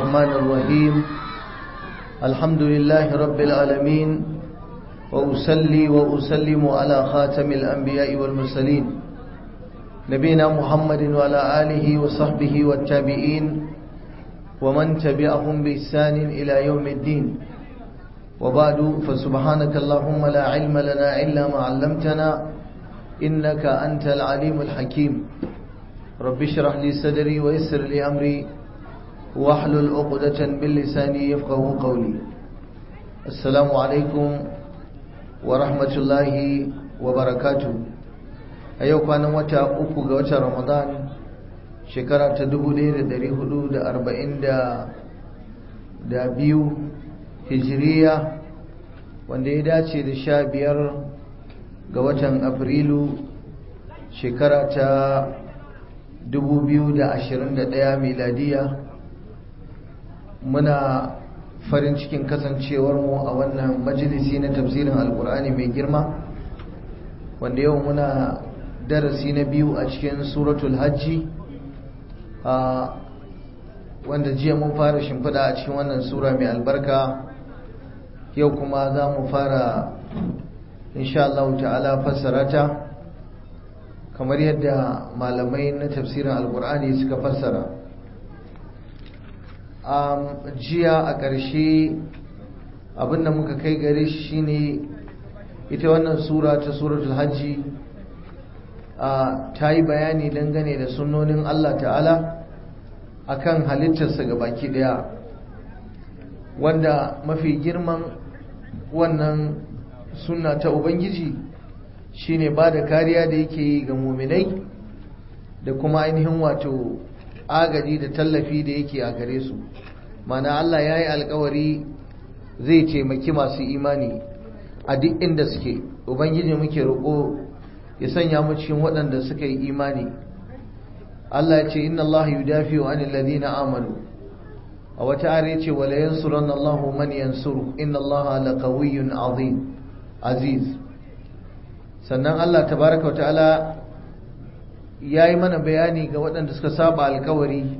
الرحمن الرحيم الحمد لله رب العالمين وأسلي وأسلم على خاتم الأنبياء والمرسلين نبينا محمد وعلى آله وصحبه والتابعين ومن تبعهم بإحسان إلى يوم الدين وبعد فسبحانك اللهم لا علم لنا إلا ما علمتنا إنك أنت العليم الحكيم رب اشرح لي صدري ويسر لي أمري واحلل عقدة من لساني يفقه قولي السلام عليكم ورحمة الله وبركاته أيوة كان وتا أكو وتا رمضان شكرا تدبو لير دري حدود أربعين دا دا بيو هجرية wanda ya dace da sha biyar ga watan afrilu shekara ta 2021 miladiya muna farin cikin kasancewarmu a wannan majalisi na tafsirin alkur'ani mai girma wanda yau muna darasi na biyu a cikin suratul hajji a wanda jiya mun fara shimfiɗa a cikin wannan sura mai albarka yau kuma za mu fara insha Allah ta'ala fassara ta kamar yadda malamai na tafsirin alkur'ani suka fassara jiya a ƙarshe abinda muka kai gare shi shine ita wannan sura ta suratul hajji ta yi bayani dangane da sunnonin Allah ta'ala akan halittarsa ga baki daya wanda mafi girman wannan sunna ta ubangiji shine ba da kariya da yake yi ga muminai da kuma ainihin wato agaji da tallafi da yake a gare su mana Allah ya yi alkawari zai taimaki masu imani a duk inda suke ubangiji muke roƙo ya sanya mu cikin waɗanda suka yi imani Allah ya ce inna Allah yudafi'u anil ladina amanu a wata are ce wala yansuranna Allahu man yansuru inna Allah laqawiyyun azim aziz sannan Allah tabaraka wa ta'ala yayi mana bayani ga waɗanda suka saba alkawari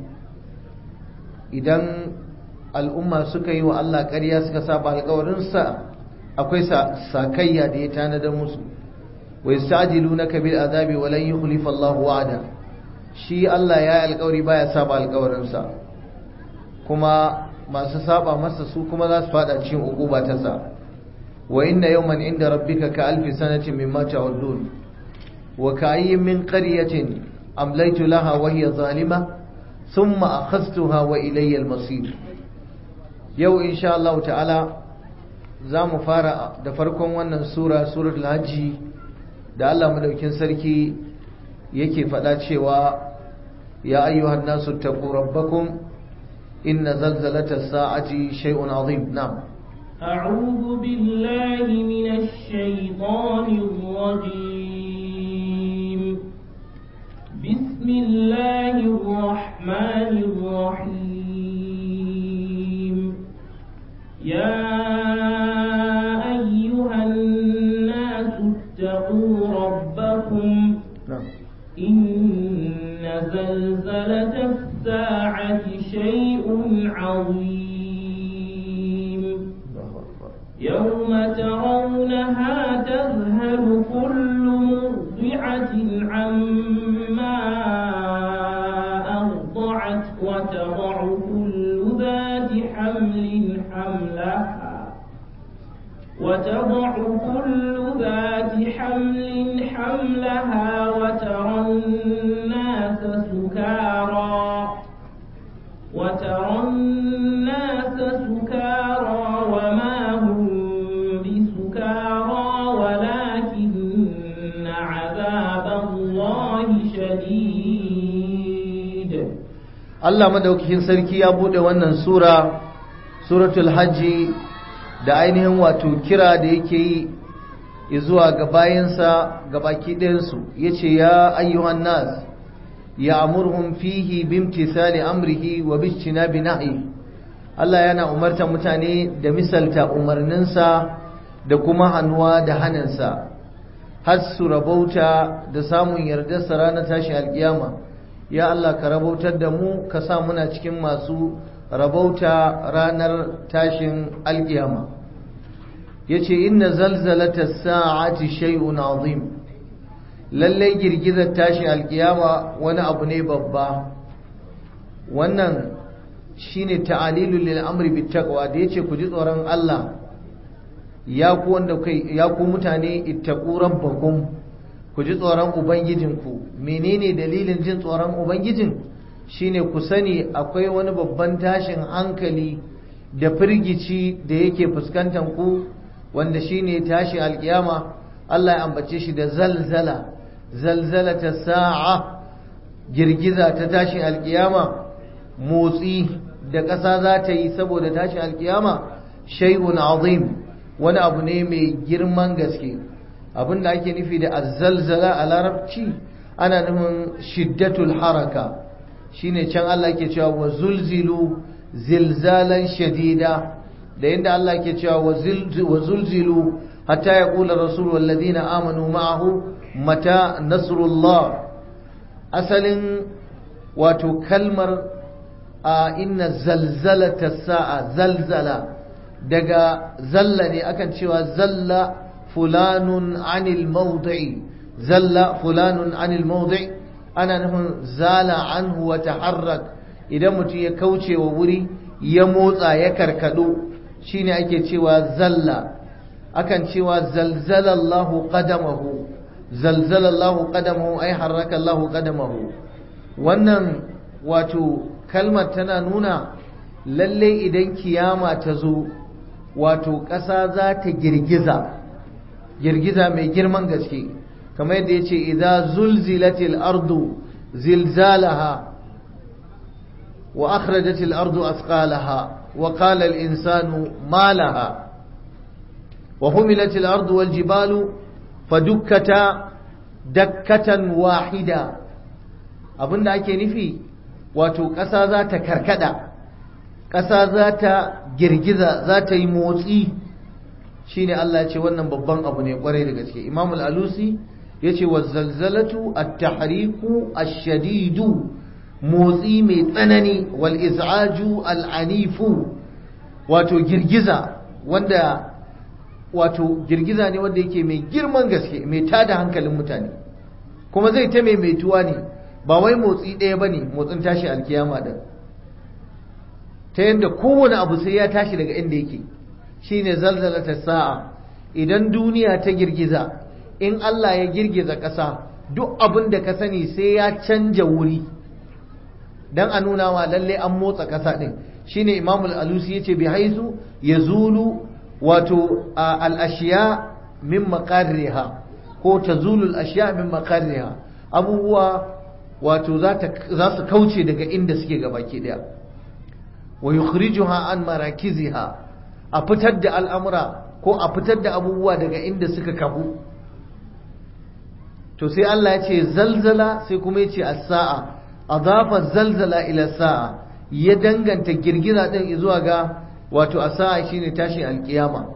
idan al'umma suka yi wa Allah ƙarya suka saba alkawarinsa akwai sakayya da ya tanadar musu wa yasta'jilunaka bil azabi wa lan yukhlifa Allahu wa'ada shi Allah ya yi alkawari baya saba alkawarinsa kuma masu saba masa su kuma za su fada cikin uquba ta sa wa inna yawman inda rabbika ka alfi sanatin mimma ta'udun wa ka'ayyin min qaryatin amlaytu laha wa hiya zalima thumma akhadhtuha wa ilayya al-masir yau insha Allah ta'ala za mu fara da farkon wannan sura suratul hajji da Allah madaukin sarki yake faɗa cewa ya ayyuhan nasu taqu rabbakum inna zalzalata sa'ati shay'un azim na'am أعوذ بالله من الشيطان الرجيم بسم الله الرحمن الرحيم يا أيها الناس اتقوا ربكم na'am إن زلزلة الساعة شيء عظيم Allahu akbar يوم ترونها تذهل كل مرضعة عما أرضعت وتضع كل ذات حمل حملها وتضع كل ذات حمل حملها وترى الناس سكارى وترى الناس سكارى وما هم بسكارى ولكن عذاب الله شديد Allah madaukakin sarki ya bude wannan sura suratul hajji da ainihin wato kira da yake yi zuwa ga bayansa ga baki ɗayansu ya ce ya ayyuhan nas ya amurhum fihi bimtisali amrihi wa bishina binahi Allah yana umarta mutane da misalta umarninsa da kuma hannuwa da hannunsa har su rabauta da samun yardarsa ranar tashi alkiyama ya Allah ka rabautar da mu ka sa muna cikin masu rabauta ranar tashin alkiyama yace inna zalzalata sa'ati shay'un azim lallai girgizar tashin alkiyama wani abu ne babba wannan shine ta'alilul lil amri bit taqwa da yace ku ji tsoron Allah ya ku wanda kai ya ku mutane ittaqu rabbakum ku ji tsoron ubangijinku menene dalilin jin tsoron ubangijin shine ku sani akwai wani babban tashin hankali da firgici da yake fuskantar ku wanda shine tashin alkiyama Allah ya ambace shi da zalzala zalzalata sa'a girgiza ta tashin alkiyama motsi da ƙasa za ta yi saboda tashin alkiyama shay'un azim wani abu ne mai girman gaske abinda ake nufi da azzalzala a larabci ana nufin shiddatul haraka shine can Allah ke cewa wa zulzilu zilzalan shadida da yadda Allah ke cewa wa zulzilu hatta ya kula rasul walladina amanu ma'ahu mata nasrullah asalin wato kalmar a inna zalzalata sa'a zalzala daga zalla ne akan cewa zalla fulanun anil mawdi'i zalla fulanun anil mawdi' ana nufin zala anhu wa taharrak idan mutum ya kauce wa wuri ya motsa ya karkado shine ake cewa zalla akan cewa zalzala Allahu qadamahu zalzala Allahu qadamahu ay harraka Allahu qadamahu wannan wato kalmar tana nuna lalle idan kiyama ta zo wato ƙasa za ta girgiza girgiza mai girman gaske kamar yadda ya ce idan zulzilatil ardu zilzalaha wa akhrajatil ardu asqalaha wa qala al insanu ma laha wa humilatil ardu wal jibalu fadukkata dakkatan wahida abinda ake nufi wato ƙasa za ta karkada ƙasa za ta girgiza za ta yi motsi shine Allah ya ce wannan babban abu ne kwarai da gaske Imam al-Alusi ya ce wa zalzalatu at-tahriku ash-shadidu motsi mai tsanani wal iz'aju al-anifu wato girgiza wanda wato girgiza ne wanda yake mai girman gaske mai tada hankalin mutane kuma zai ta maimaituwa ne ba wai motsi ɗaya ba ne motsin tashi alkiyama da ta yadda kowane abu sai ya tashi daga inda yake shine zalzalata sa'a idan duniya ta girgiza in Allah ya girgiza ƙasa duk abin da ka sani sai ya canja wuri dan a nuna wa lalle an motsa ƙasa ɗin shine imamul alusi yace bi haizu yazulu wato al-ashiya min maqarriha ko tazulu al-ashiya min maqarriha abubuwa wato za su kauce daga inda suke gabaki daya wa yukhrijuha an marakiziha a fitar da al'amura ko a fitar da abubuwa daga inda suka kafu to sai Allah ya ce zalzala sai kuma ya ce as-sa'a adafa zalzala ila sa'a ya danganta girgiza din zuwa ga wato as-sa'a shine tashin alkiyama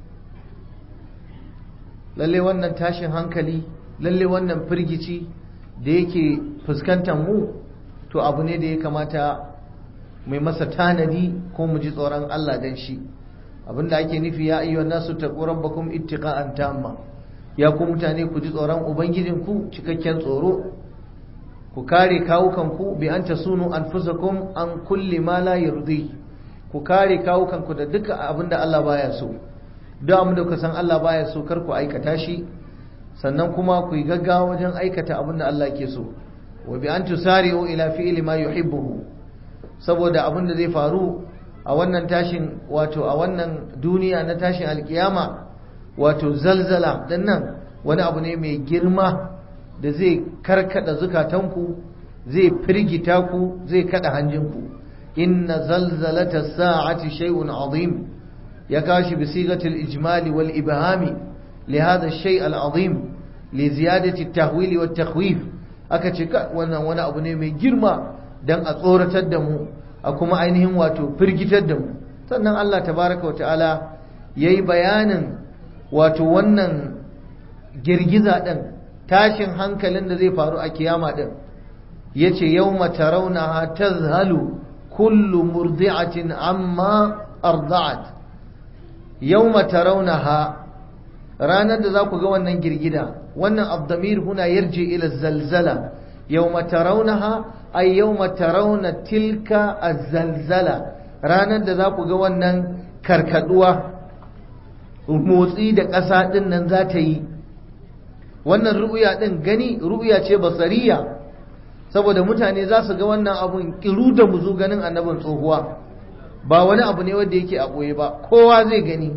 lalle wannan tashin hankali lalle wannan firgici da yake fuskantar mu to abu ne da ya kamata mai masa tanadi ko mu ji tsoron Allah dan shi abinda ake nufi ya ayyuhan nasu taqu rabbakum ittiqa'an tamma ya ku mutane ku ji tsoron ubangijinku cikakken tsoro ku kare kawukanku bi an tasunu anfusakum an kulli ma la yurdi ku kare kawukanku da duka abinda Allah baya so duk abinda ku san Allah baya so kar ku aikata shi sannan kuma ku yi gaggawa wajen aikata abinda Allah ke so wa bi an tusari'u ila fi'li ma yuhibbu saboda abinda zai faru a wannan tashin wato a wannan duniya na tashin alkiyama wato zalzala dan nan wani abu ne mai girma da zai karkada zukatanku zai firgita ku zai kada hanjinku inna zalzalata sa'ati shay'un azim ya kashi bi sigatil ijmali wal ibhami li hadha ash-shay' al-azim li ziyadati at-tahwil wa at-takhwif aka ce wannan wani abu ne mai girma dan a tsoratar da mu a kuma ainihin wato firgitar da mu sannan Allah tabaraka wa ta'ala yayi bayanin wato wannan girgiza ɗin tashin hankalin da zai faru a kiyama ɗin ya ce yau matarauna ta zahalu kullu murdi'atin amma arda'at yawma tarawnaha ranar da za ku ga wannan girgida wannan abdamir huna yarji ila zalzala yawma tarawnaha ay yawma tarawna tilka az-zalzala ranar da za ku ga wannan karkaduwa motsi da ƙasa ɗin nan za ta yi wannan ru'uya ɗin gani ru'uya ce basariya saboda mutane za su ga wannan abun kiru da muzu ganin annabin tsohuwa ba wani abu ne wanda yake a ɓoye ba kowa zai gani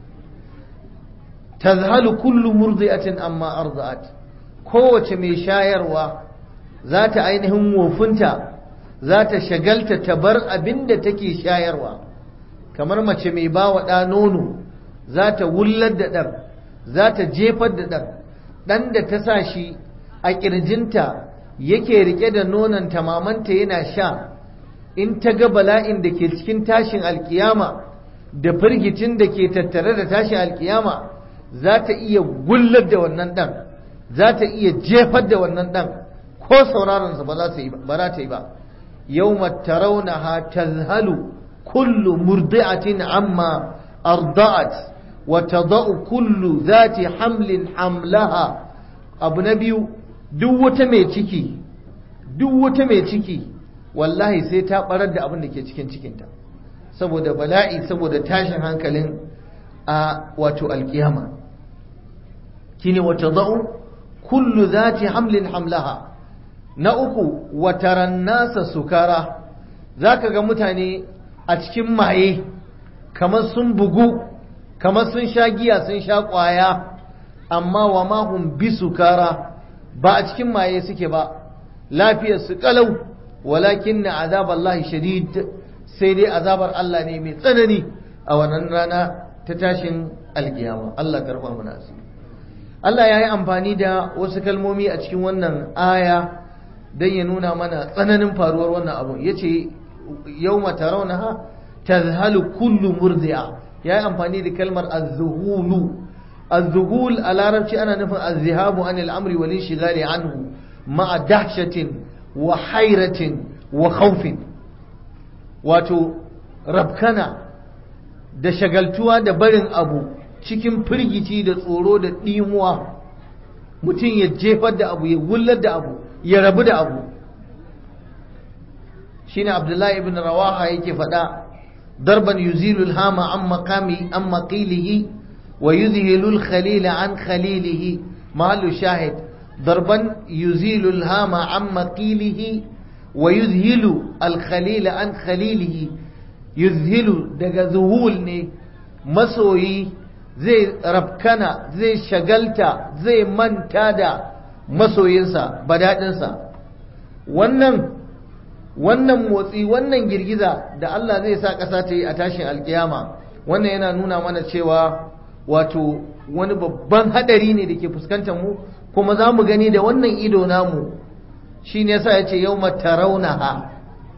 tazhalu kullu murdi'atin amma arda'at kowace mai shayarwa za ta ainihin wofinta za ta shagalta ta bar abin da take shayarwa kamar mace mai ba wa ɗa nono za ta wullar da ɗan za ta jefar da ɗan ɗan da ta sa shi a ƙirjinta yake rike da nonon mamanta yana sha in ta ga bala'in da ke cikin tashin alkiyama da firgicin da ke tattare da tashin alkiyama za ta iya gullar da wannan ɗan za ta iya jefar da wannan ɗan ko sauraronsa ba za ta yi ba yau tarawnaha tazhalu kullu murdi'atin amma arda'at wa tada'u kullu zati hamlin hamlaha abu na biyu duk wata mai ciki duk wata mai ciki wallahi sai ta barar da abin da ke cikin cikinta saboda bala'i saboda tashin hankalin a wato alkiyama kine wata za'u kullu zati hamlin hamlaha na uku wataran nasa sukara zaka ga mutane a cikin maye kamar sun bugu kamar sun sha giya sun sha kwaya amma wa mahum bi sukara ba a cikin maye suke ba lafiyar su kalau walakin na azabar Allah shadid sai dai azabar Allah ne mai tsanani a wannan rana ta tashin alkiyama Allah karfa mu nasu Allah ya yi amfani da wasu kalmomi a cikin wannan aya don ya nuna mana tsananin faruwar wannan abu ya ce yau mataraunaha tazhalu kullu murdi'a ya yi amfani da kalmar azzuhulu الذهول على larabci ana nufin الذهاب عن الأمر والانشغال عنه مع دهشة وحيرة وخوف wato rabkana da shagaltuwa da barin abu cikin firgici da tsoro da ɗimuwa mutum ya jefar da abu ya wullar da abu ya rabu da abu shine abdullahi ibn rawaha yake faɗa darban yuzilul hama an makami an maƙilihi ويذهل الخليل عن خليله محل شاهد ضربا يزيل الهام عن مقيله ويذهل الخليل عن خليله يذهل دغ ذهول ne masoyi zai rabkana zai shagalta zai manta da masoyinsa badadinsa wannan wannan motsi wannan girgiza da Allah zai sa ƙasa ta yi a tashin alkiyama wannan yana nuna mana cewa wato wani babban hadari ne da ke fuskantar mu kuma za mu gani da wannan ido namu shi ne yasa ya ce yau mataraunaha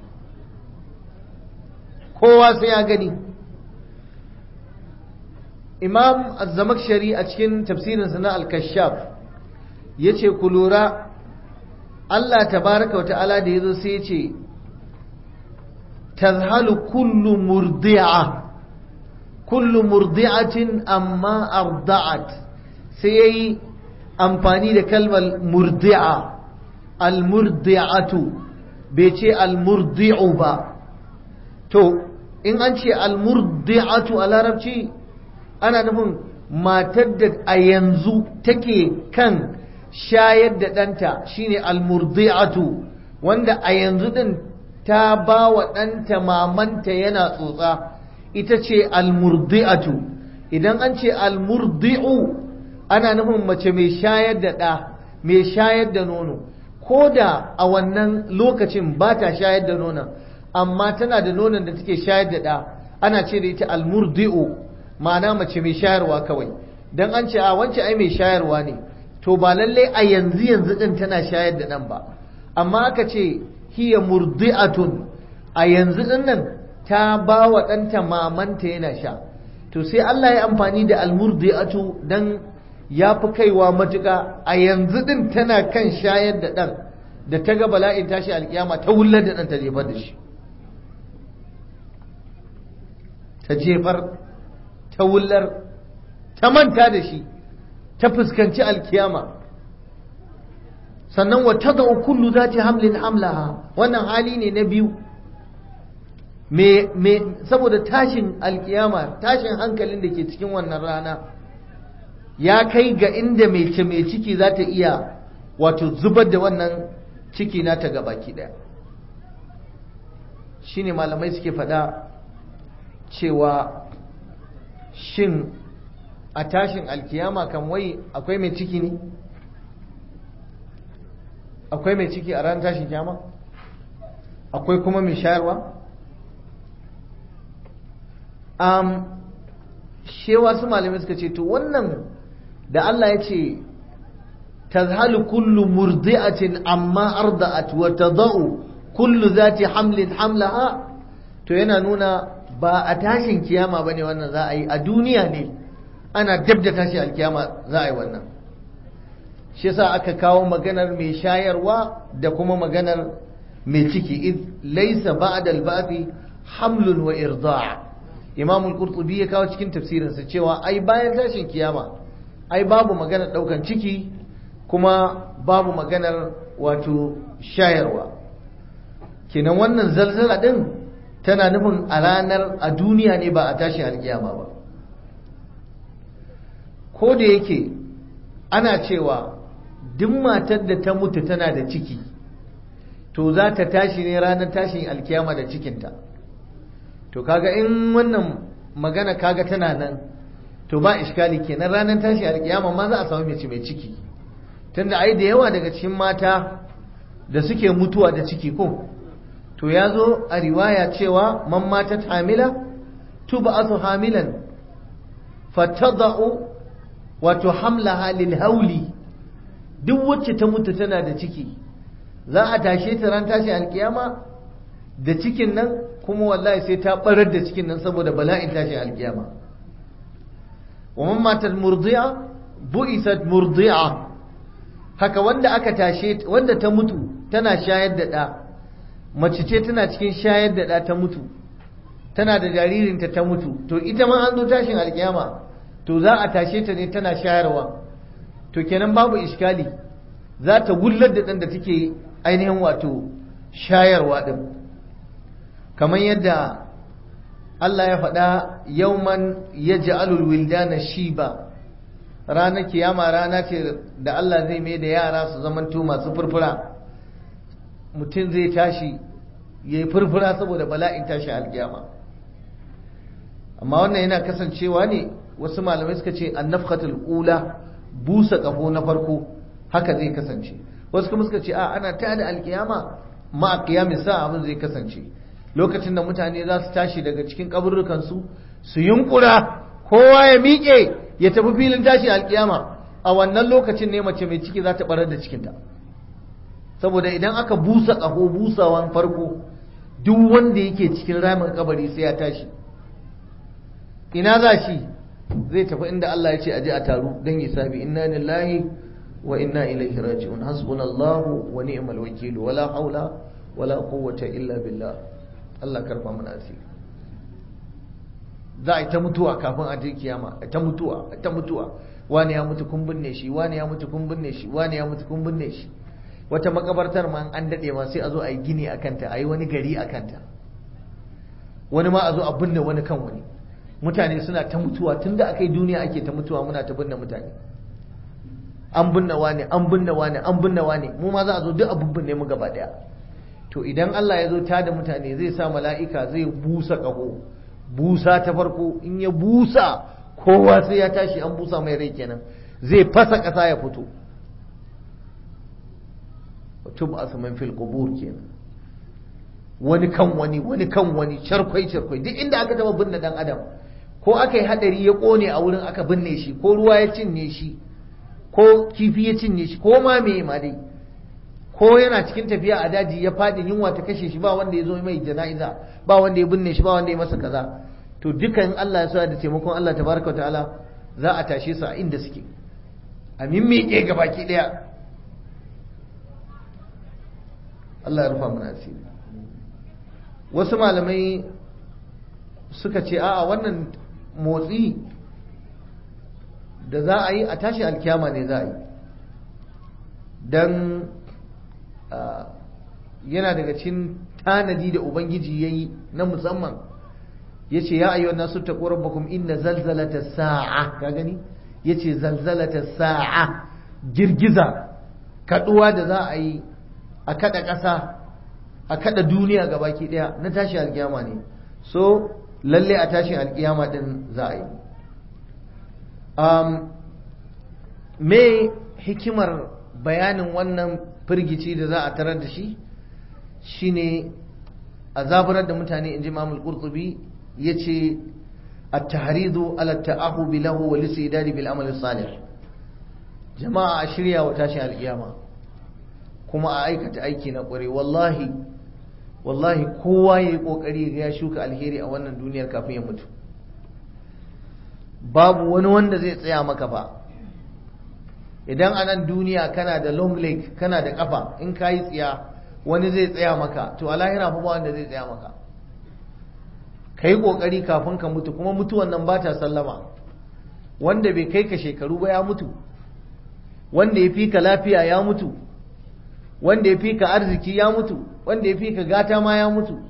kowa sai ya gani imam azzamakshari a cikin tafsirinsa na al-kashaf ya ce ku lura allah tabaraka wa ta'ala da ya zo sai ya ce tazhalu kullu murdi'a kullu murdi'atin amma arda'at sai yayi amfani da kalmar murdi'a almurdi'atu bai ce almurdi'u ba to in an ce almurdi'atu a larabci ana nufin matar da a yanzu take kan shayar da ɗanta shine almurdi'atu wanda a yanzu ɗin ta ba wa ɗanta mamanta yana tsotsa ita ce almurdi'atu idan an ce almurdi'u ana nufin mace mai shayar da ɗa mai shayar da nono ko da a wannan lokacin ba ta shayar da nonon amma tana da nonon da take shayar da ɗa ana ce da ita almurdi'u ma'ana mace mai shayarwa kawai dan an ce a wance ai mai shayarwa ne to ba lallai a yanzu yanzu din tana shayar da ɗan ba amma aka ce hiya murdi'atun a yanzu din nan ta ba wa ɗanta mamanta yana sha to sai Allah ya amfani da almurdi'atu dan ya fi kaiwa matuƙa a yanzu din tana kan shayar da ɗan da ta ga bala'in tashi alkiyama ta wullar da ɗan ta jefar da shi ta jefar ta wullar ta manta da shi ta fuskanci alkiyama sannan wata da kullu za ta hamlin hamlaha wannan hali ne na biyu me saboda tashin alkiyama tashin hankalin da ke cikin wannan rana ya kai ga inda mai ce mai ciki za ta iya wato zubar da wannan ciki na ta gabaki daya shine malamai suke faɗa cewa shin a tashin alkiyama kan wai akwai mai ciki ne akwai mai ciki a ran tashin kiyama akwai kuma mai shayarwa um, shewa su malamai suka ce to wannan da Allah ya ce tazhalu kullu murdi'atin amma arda'at wa tada'u kullu zati hamlin hamlaha to yana nuna ba a tashin kiyama bane wannan za a yi a duniya ne ana dab da tashin alkiyama za a yi wannan shi yasa aka kawo maganar mai shayarwa da kuma maganar mai ciki id laysa ba'da al-ba'thi hamlun wa irda' imam al-qurtubi ya kawo cikin tafsirinsa cewa ai bayan tashin kiyama ai babu maganar daukan ciki kuma babu maganar wato shayarwa kenan wannan zalzala din tana nufin a ranar a duniya ne ba a tashin alkiyama ba ko da yake ana cewa duk matar da ta mutu tana da ciki to za ta tashi ne ranar tashin alkiyama da cikinta to kaga in wannan magana kaga tana nan to ba iskali kenan ranar tashi alkiyama ma za a samu mace mai ciki tunda ai da yawa daga cikin mata da suke mutuwa da ciki ko to ya zo a riwaya cewa man matat hamila tub'athu hamilan fatada'u wato hamlaha lil hauli duk wacce ta mutu tana da ciki za a tashe ta ran tashi alkiyama da cikin nan kuma wallahi sai ta barar da cikin nan saboda bala'in tashi alkiyama wa man matat murdi'a bu'isat murdi'a haka wanda aka tashe wanda ta mutu tana shayar da ɗa mace ce tana cikin shayar da ɗa ta mutu tana da jaririnta ta mutu to ita ma an zo tashin alkiyama to za a tashe ta ne tana shayarwa to kenan babu iskali za ta wullar da ɗan da take ainihin wato shayarwa ɗin kamar yadda Allah ya faɗa yauman ya ja'alul wildana shiba ranar kiyama rana ce da Allah zai mai da yara su zamanto masu furfura mutum zai tashi ya yi furfura saboda bala'in tashi alkiyama amma wannan yana kasancewa ne wasu malamai suka ce annafkatul ula busa kafo na farko haka zai kasance wasu kuma suka ce a ana tada alkiyama ma a kiyamin sa abin zai kasance lokacin da mutane za su tashi daga cikin kaburrukansu su yunkura kowa ya miƙe ya tafi filin tashi alkiyama a wannan lokacin ne mace mai ciki za ta barar da cikinta saboda idan aka busa ƙaho busawan farko duk wanda yake cikin ramin kabari sai ya tashi ina za shi zai tafi inda Allah ya ce aje a taru don hisabi inna lillahi wa inna ilaihi raji'un hasbunallahu wa ni'mal wakil wala haula wala quwwata illa billah Allah karfa mana asiri za a yi ta mutuwa kafin a je kiyama a ta mutuwa a ta mutuwa wani ya mutu kun binne shi wani ya mutu kun binne shi wani ya mutu kun binne shi wata makabartar ma an dade ma sai a zo a yi gini a kanta a yi wani gari a kanta wani ma a zo a binne wani kan wani mutane suna ta mutuwa tun da aka yi duniya ake ta mutuwa muna ta binne mutane an binne wani an binne wani an binne wani mu ma za a zo duk abin binne mu gaba daya to idan Allah ya zo ta da mutane zai sa mala'ika zai busa kaho busa ta farko in ya busa kowa sai ya tashi an busa mai rai kenan zai fasa ƙasa ya fito tub asman fil qubur kenan wani kan wani wani kan wani charkwai charkwai duk inda aka taba binne dan adam ko aka yi hadari ya kone a wurin aka binne shi ko ruwa ya cinye shi ko kifi ya cinye shi ko ma me ma dai ko yana cikin tafiya a daji ya fadi yunwa ta kashe shi ba wanda ya zo mai jana'iza ba wanda ya binne shi ba wanda ya masa kaza to dukan Allah ya sa da taimakon Allah tabaraka ta'ala za a tashe su a inda suke a mimmike gabaki daya Allah ya rufa mana asiri wasu malamai suka ce a'a wannan motsi da za a yi a tashi alkiyama ne za a yi don yana daga cikin tanadi da ubangiji ya yi na musamman ya ce ya ayyuan nasu ta ƙorabakum inna zalzalata sa'a ka gani ya ce zalzalata sa'a girgiza kaduwa da za a yi a kada ƙasa a kada duniya ga baki ɗaya na tashi alkiyama ne so lalle a tashi alkiyama ɗin za a yi me hikimar bayanin wannan firgici da za a tarar da shi shine a zaburar da mutane in ji mamul qurtubi ya ce التحريض على التأهب له والاستعداد بالعمل الصالح jama'a a shirya wa tashin alkiyama kuma a aikata aiki na ƙware wallahi wallahi kowa ya yi ƙoƙari ga ya shuka alheri a wannan duniyar kafin ya mutu babu wani wanda zai tsaya maka ba idan a nan duniya kana da long leg kana da ƙafa in ka yi tsiya wani zai tsaya maka to a lahira fa ba wanda zai tsaya maka ka yi ƙoƙari kafin ka mutu kuma mutuwan nan ba ta sallama wanda bai kai ka shekaru ba ya mutu wanda ya fi ka lafiya ya mutu wanda ya fi ka arziki ya mutu wanda ya fi ka gata ma ya mutu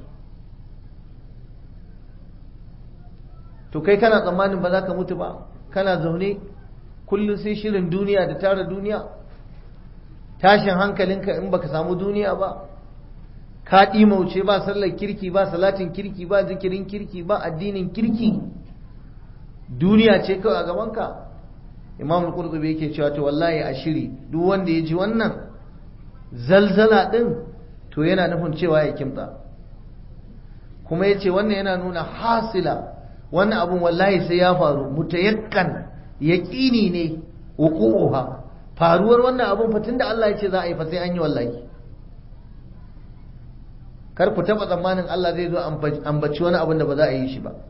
to kai kana tsammanin ba za ka mutu ba kana zaune kullum sai shirin duniya da tara duniya tashin hankalinka in baka samu duniya ba ka ɗimauce ba sallar kirki ba salatin kirki ba zikirin kirki ba addinin kirki duniya ce kawai a gabanka imam al-qurtubi yake cewa to wallahi a shiri duk wanda ya ji wannan zalzala din to yana nufin cewa ya kimta kuma ya ce wannan yana nuna hasila wannan abun wallahi sai ya faru mutayakkan yaƙini ne wuqu'uha faruwar wannan abun fa tunda Allah ya ce za a yi fa sai an yi wallahi kar ku taba tsammanin Allah zai zo ambaci wani abun da ba za a yi shi ba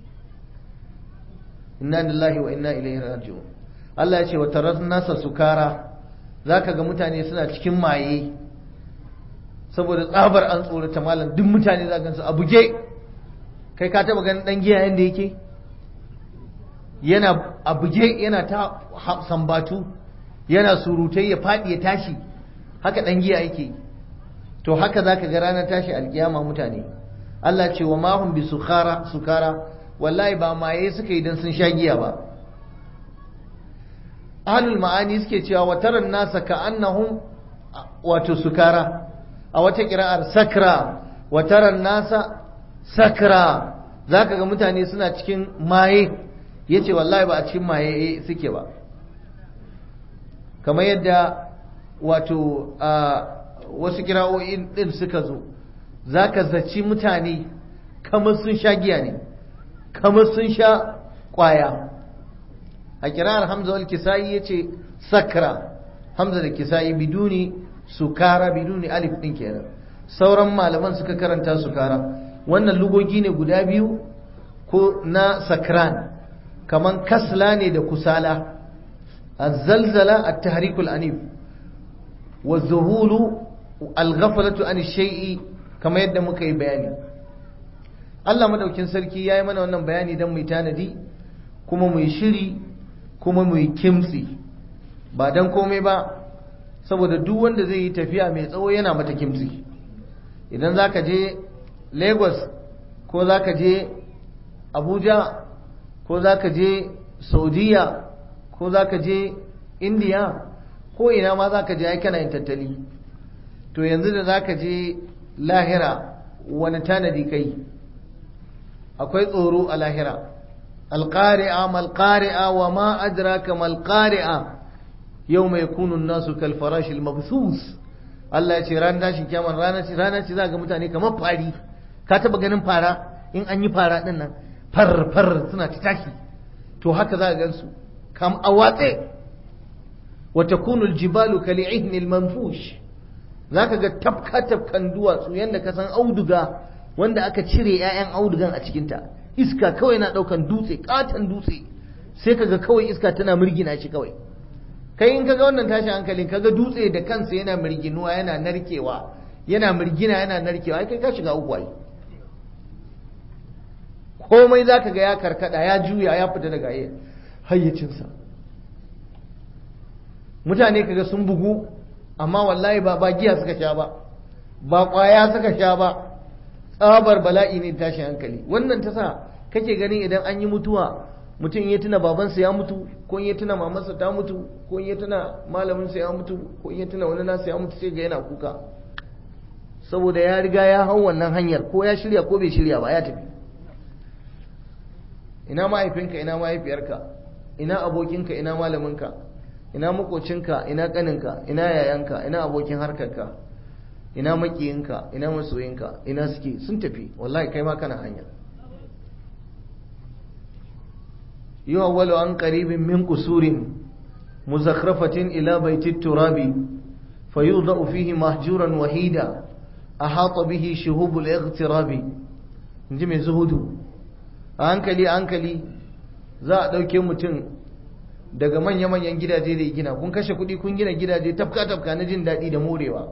inna lillahi wa inna ilaihi raji'un Allah ya ce wa tarar nasa sukara zaka ga mutane suna cikin maye saboda tsabar an tsorata malam duk mutane za gansu a buge kai ka taba ganin dan giya yanda yake yana a buge yana ta sambatu yana surutai ya faɗi ya tashi haka dan giya yake to haka zaka ga ranar tashi alkiyama mutane Allah ce wa mahum bi sukara sukara wallahi ba maye suka yi dan sun sha giya ba ahlul ma'ani suke cewa wa taran nasa ka annahum wato sukara a wata kira'ar sakra wa taran nasa sakra zaka ga mutane suna cikin maye yace wallahi ba a cikin maye suke ba kamar yadda wato wasu kira'o'in din suka zo zaka zaci mutane kamar sun sha giya ne kamar sun sha kwaya a kirar hamza wal kisa'i yace sakra hamza da kisa'i biduni sukara biduni alif din kenan sauran malaman suka karanta sukara wannan lugogi ne guda biyu ko na sakran kaman kasla ne da kusala الزلزلة التحريك الأنيف والذهول الغفلة عن الشيء كما يدى مكي بياني Allah madaukin sarki ya yi mana wannan bayani don mu tanadi kuma mu shiri kuma mu kimtsi ba don komai ba saboda duk wanda zai yi tafiya mai tsawo yana mata kimtsi idan za ka je lagos ko za ka je abuja ko za ka je saudiya ko za ka je indiya ko ina ma za ka je kana yin tattali to yanzu da za ka je lahira wani tanadi kai akwai tsoro a lahira alƙari'a malƙari'a wa ma adraka malƙari'a yau mai kunun nasu kalfarashil mabsus Allah ya ce ran tashin kyaman rana ce rana ce za ga mutane kamar fari ka taba ganin fara in an yi fara din nan far far suna ta tashi to haka za ka gansu kam a watse wa takunu aljibalu kali'ihni almanfush zaka ga tafka tafkan duwatsu yanda ka san auduga wanda aka cire 'ya'yan audugan a cikinta iska kawai na ɗaukan dutse katon dutse sai kaga kawai iska tana mirgina shi kawai kai in kaga wannan tashin hankalin kaga dutse da kansa yana mirginuwa yana narkewa yana mirgina yana narkewa ai kai ka shiga uku ai komai za ka ga ya karkada ya juya ya fita daga hayyacinsa mutane kaga sun bugu amma wallahi ba ba giya suka sha ba ba kwaya suka sha ba tsabar bala'i ne tashin hankali wannan ta sa kake ganin idan an yi mutuwa mutum ya tuna babansa ya mutu ko ya tuna mamansa ta mutu ko ya tuna malaminsa ya mutu ko ya tuna wani nasa ya mutu sai ga yana kuka saboda ya riga ya hau wannan hanyar ko ya shirya ko bai shirya ba ya tafi ina mahaifinka ina mahaifiyarka ina abokinka ina malaminka ina makocinka ina kaninka ina yayanka ina abokin harkarka ina makiyinka ina masoyinka ina suke sun tafi wallahi kai ma kana hanya yuwawwalu an qaribin min qusurin muzakhrafatin ila baiti turabi fayudau fihi mahjuran wahida ahata bihi shuhubul igtirabi inji mai zuhudu a hankali a hankali za a ɗauke mutum daga manya-manyan gidaje da gina kun kashe kuɗi kun gina gidaje tafka-tafka na jin daɗi da morewa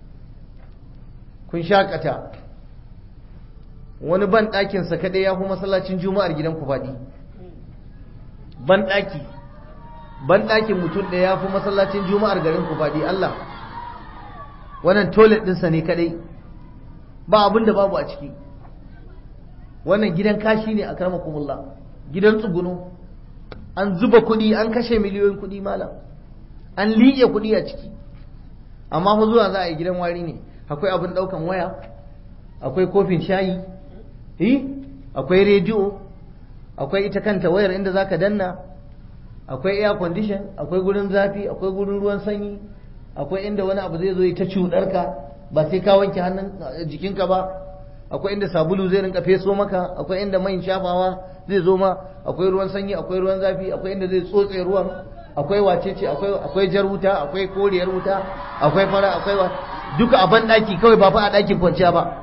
kun shakata wani ban ɗakinsa kaɗai ya fi masallacin juma'ar gidan ku faɗi ban ɗaki ban ɗakin mutum ɗaya ya fi masallacin juma'ar garin ku faɗi Allah wannan toilet ɗinsa ne kaɗai ba abin da babu a ciki wannan gidan kashi ne a karmakumullah gidan tsuguno an zuba kuɗi an kashe miliyoyin kuɗi malam an liƙe kuɗi a ciki amma fa zuwa za a yi gidan wari ne akwai abin ɗaukan waya akwai kofin shayi eh akwai rediyo akwai ita kanta wayar inda zaka danna akwai air condition akwai gurin zafi akwai gurin ruwan sanyi akwai inda wani abu zai zo ya ta cuɗarka ba sai ka wanke hannun jikinka ba akwai inda sabulu zai rinka feso maka akwai inda man shafawa zai zo ma akwai ruwan sanyi akwai ruwan zafi akwai inda zai tsotse ruwan akwai wacece akwai akwai jar wuta akwai koriyar wuta akwai fara akwai wa duka a ban daki kawai ba fa a dakin kwanciya ba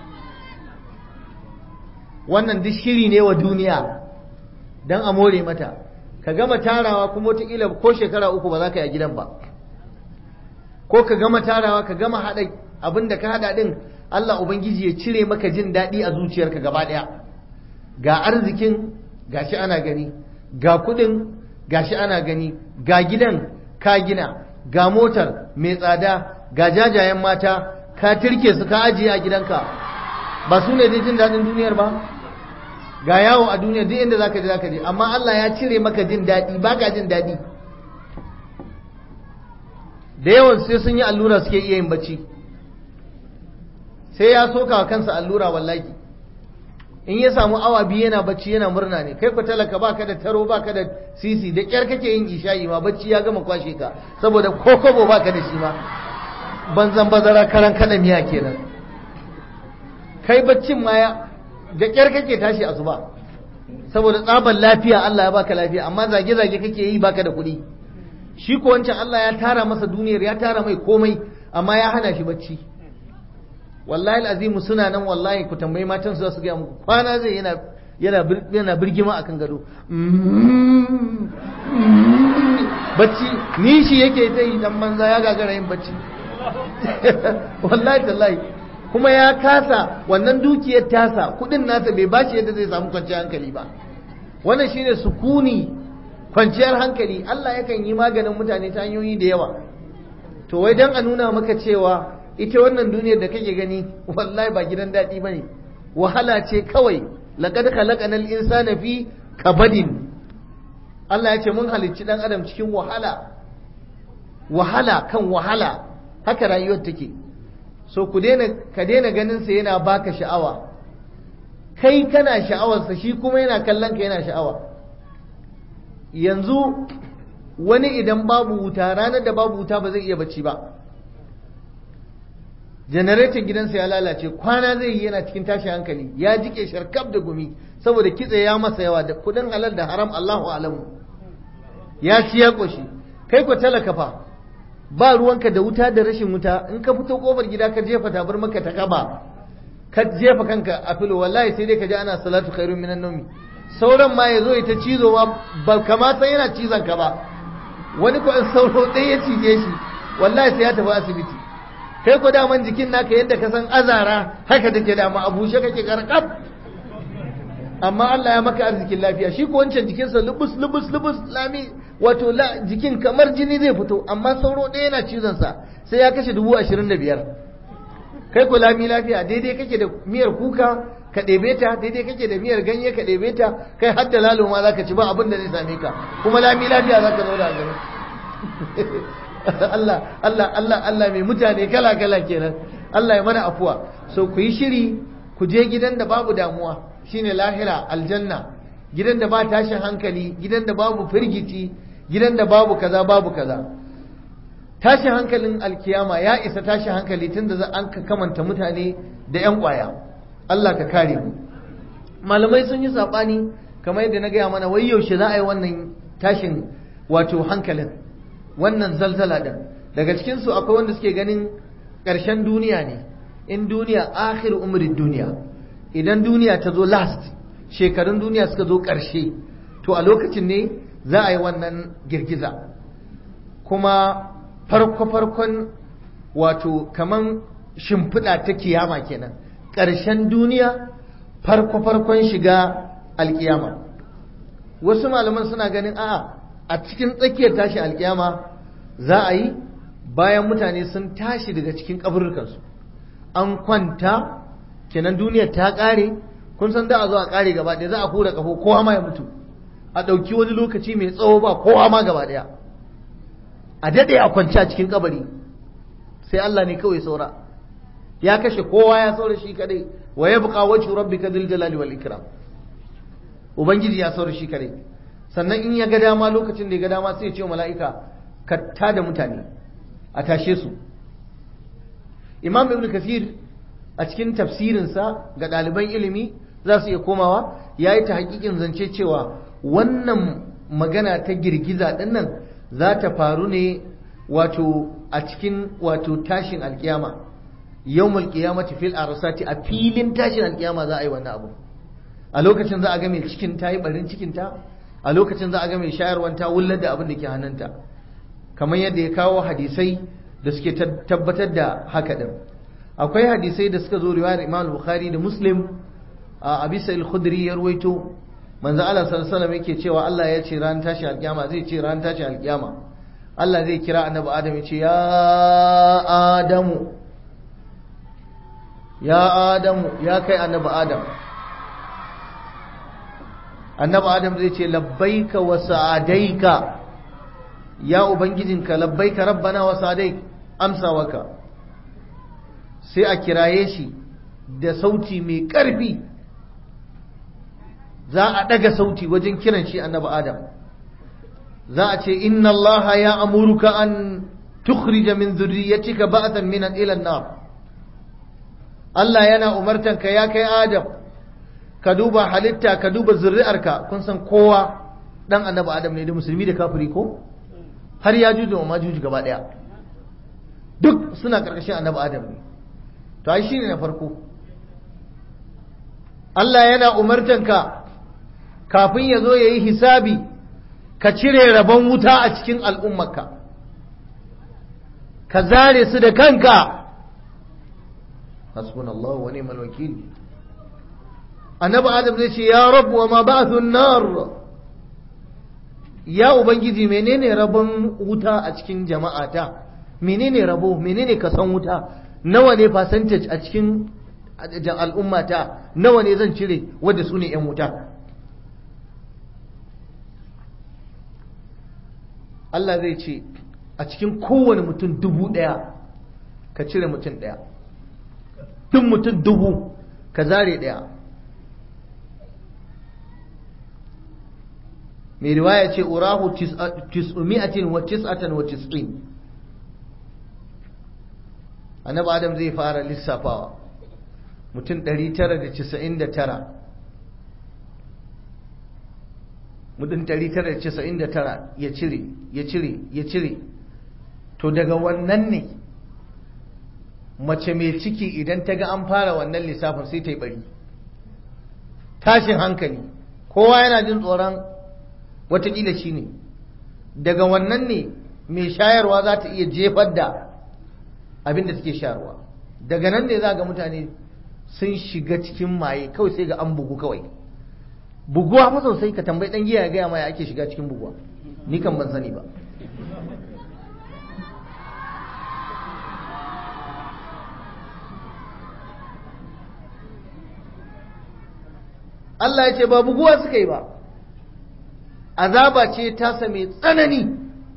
wannan duk shiri ne wa duniya dan a more mata ka gama tarawa kuma wataƙila ko shekara uku ba za ka yi a gidan ba ko ka gama tarawa ka gama haɗa abin da ka haɗa ɗin Allah Ubangiji ya cire maka jin daɗi a zuciyarka gaba ɗaya ga arzikin gashi ana gani ga kuɗin gashi ana gani ga gidan ka gina ga motar mai tsada ga jajayen mata ka tirke su ka ajiye a gidanka ba su ne jin daɗin duniyar ba ga yawo a duniya duk inda zaka je zaka je amma Allah ya cire maka jin daɗi ba ka jin daɗi da yawan sai sun yi allura suke iya yin bacci sai ya soka wa kansa allura wallahi in ya samu awa biyu yana bacci yana murna ne kai ku talaka baka da taro baka da sisi da kyar kake yin isha'i ma bacci ya gama kwashe ka saboda kokobo baka da shi ma banzan bazara karan kada miya kenan kai baccin ma ya da kyar kake tashi asuba saboda tsabar lafiya Allah ya baka lafiya amma zage zage kake yi baka da kuɗi shi ko wancan Allah ya tara masa duniyar ya tara mai komai amma ya hana shi bacci wallahi azimu suna nan wallahi ku tambayi matan su su ga muku kwana zai yana yana yana birgima akan gado bacci ni shi yake ta yi dan manza ya gagara yin bacci wallahi tallahi kuma ya kasa wannan dukiyar tasa kudin nasa bai bashi yadda zai samu kwanciyar hankali ba wannan shine sukuni kwanciyar hankali Allah yakan yi maganin mutane ta hanyoyi da yawa to wai dan a nuna maka cewa ita wannan duniyar da kake gani wallahi ba gidan daɗi ba ne wahala ce kawai laƙad khalaqana al-insana fi kabadin Allah ya ce mun halicci dan adam cikin wahala wahala kan wahala haka rayuwar take so ku daina ka daina ganin sa yana baka sha'awa kai kana sha'awarsa shi kuma yana kallon ka yana sha'awa yanzu wani idan babu wuta ranar da babu wuta ba zai iya bacci ba janareton gidansa ya lalace kwana zai yi yana cikin tashin hankali ya jike sharkaf da gumi saboda kitse ya masa yawa da kudin halal da haram Allahu alamu ya ci ya koshi kai ko talaka fa ba ruwanka da wuta da rashin wuta in ka fito kofar gida ka jefa tabar maka ta kaba ka jefa kanka a filo wallahi sai dai ka ji ana salatu khairun minan nawmi sauran ma ya zo ya ta cizo ma ba kamata yana cizon ka ba wani ko in sauro ɗaya ya cije shi wallahi sai ya tafi asibiti kai ko daman jikin naka yadda ka san azara haka take dama a bushe kake karkab amma Allah ya maka arzikin lafiya shi ko wancan jikinsa lubus lubus lubus lami wato la jikin kamar jini zai fito amma sauro ɗaya yana cizon sa sai ya kashe dubu ashirin da biyar kai ko lami lafiya daidai kake da miyar kuka ka ɗebe ta daidai kake da miyar ganye ka ɗebe ta kai har da lalo ma za ka ci ba abin da zai same ka kuma lami lafiya za ka zauna a gari Allah Allah Allah Allah mai mutane kala kala kenan Allah ya mana afuwa so ku yi shiri ku je gidan da babu damuwa shine lahira aljanna gidan da ba tashin hankali gidan da babu firgici gidan da babu kaza babu kaza tashin hankalin alkiyama ya isa tashin hankali tun da an ka kamanta mutane da 'yan kwaya Allah ka kare mu malamai sun yi saɓani kamar yadda na gaya mana wai yaushe za a yi wannan tashin wato hankalin wannan zalzala din daga cikinsu akwai wanda suke ganin ƙarshen duniya ne in duniya akhir umrin duniya idan duniya ta zo last shekarun duniya suka zo ƙarshe to a lokacin ne za a yi wannan girgiza kuma farko-farkon wato kaman shimfiɗa ta kiyama kenan ƙarshen duniya farko-farkon shiga alkiyama wasu malaman suna ganin a'a a cikin tsakiyar tashi alkiyama za a yi bayan mutane sun tashi daga cikin kaburrukansu an kwanta kenan duniya ta ƙare kun san da a zo a ƙare gaba ɗaya za a hura ƙafo kowa ma ya mutu a ɗauki wani lokaci mai tsawo ba kowa ma gaba ɗaya a daɗe a kwanci a cikin kabari sai Allah ne kawai saura ya kashe kowa ya saura shi kadai wa ya buƙa wacce rabbi ka dil jalali wal ikram ubangiji ya saura shi kadai sannan in ya ga dama lokacin da ya ga dama sai ya ce mala'ika ka tada mutane a tashe su imam ibn kasir a cikin tafsirinsa ga ɗaliban ilimi za su iya komawa ya yi ta hakikin zance cewa wannan magana ta girgiza ɗin nan za ta faru ne wato a cikin wato tashin alkiyama yawmul qiyamati fil arsati a filin tashin alkiyama za a yi wannan abu a lokacin za a ga mai cikin ta yi barin cikin ta a lokacin za a ga mai shayarwan ta wullar da abin da ke hannunta kamar yadda ya kawo hadisai da suke tabbatar da haka din akwai hadisai da suka zo riwayar Imam Bukhari da Muslim a Abi Sa'id Khudri ya ruwaito manzo Allah sallallahu alaihi wasallam yake cewa Allah ya ce ran tashi alkiyama zai ce ran tashi alkiyama Allah zai kira annabi Adam ya ce ya Adamu ya Adamu ya kai annabi Adam annabi Adam zai ce labbaika wa sa'adaika ya ubangijinka labbaika rabbana wa sa'adaik amsa waka sai a kiraye shi da sauti mai ƙarfi za a ɗaga sauti wajen kiran shi annabi Adam za a ce inna Allah ya amuruka an tukhrija min zurriyatika ba'atan min ila an-nar Allah yana umartanka ya kai Adam ka duba halitta ka duba zuri'arka kun san kowa dan annabi Adam ne da musulmi da kafiri ko har ya juju wa majuju gaba daya duk suna karkashin annabi Adam ne to ai shine na farko Allah yana umartanka kafin ya zo ya yi hisabi ka cire rabon wuta a cikin al'ummarka ka zare su da kanka hasbunallahu wa ni'mal wakil annabi adam zai ce ya rabu wa ma ba'thun nar ya ubangiji menene rabon wuta a cikin jama'ata menene rabo menene kasan wuta nawa ne percentage a cikin al'ummata nawa ne zan cire wadda su ne 'yan wuta Allah zai ce a cikin kowane mutum dubu ɗaya ka cire mutum ɗaya duk mutum dubu ka zare ɗaya mai riwaya ce urahu tis'umi'atin wa tis'atan wa tis'in annabi adam zai fara lissafawa mutum 999 mutum 999 ya cire ya cire ya cire to daga wannan ne mace mai ciki idan ta ga an fara wannan lissafin sai ta yi bari tashin hankali kowa yana jin tsoron watakila shi ne daga wannan ne mai shayarwa za ta iya jefar da abin da take shayarwa daga nan ne za ga mutane sun shiga cikin maye kawai sai ga an bugu kawai buguwa fa sosai ka tambayi dan giya ya gaya ma ya ake shiga cikin buguwa ni kan ban sani ba Allah ya ce ba buguwa suka yi ba azaba ce tasa mai tsanani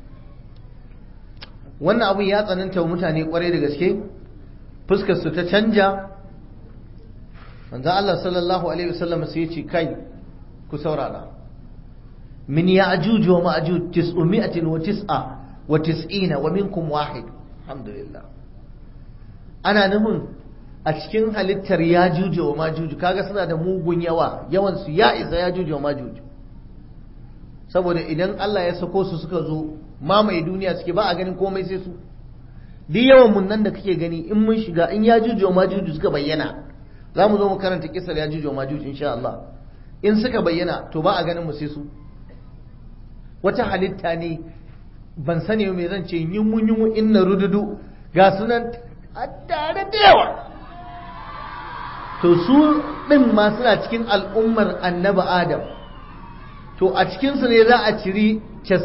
wannan abin ya tsananta wa mutane kwarai da gaske fuskar su ta canja manzo Allah sallallahu alaihi wasallam sai ya ce kai ku saurara min ya'juj wa ma'juj tis'umi'atin wa tis'a wa tis'ina wa minkum wahid alhamdulillah ana nufin a cikin halittar yajuj wa majuj kaga suna da mugun yawa yawan su ya isa yajuj wa majuj saboda idan Allah ya sako su suka zo mamaye duniya suke ba a ganin komai sai su duk yawan mun nan da kake gani in mun shiga in yajuj wa majuj suka bayyana za mu zo mu karanta kisar yajuj wa majuj insha Allah in suka bayyana to ba a ganin mu sai su wata halitta ne ban sani me zan ce yunmu yunmu inna rududu ga sunan a tare da yawa to su din ma suna cikin al'ummar annabi adam to a cikinsu ne za a ciri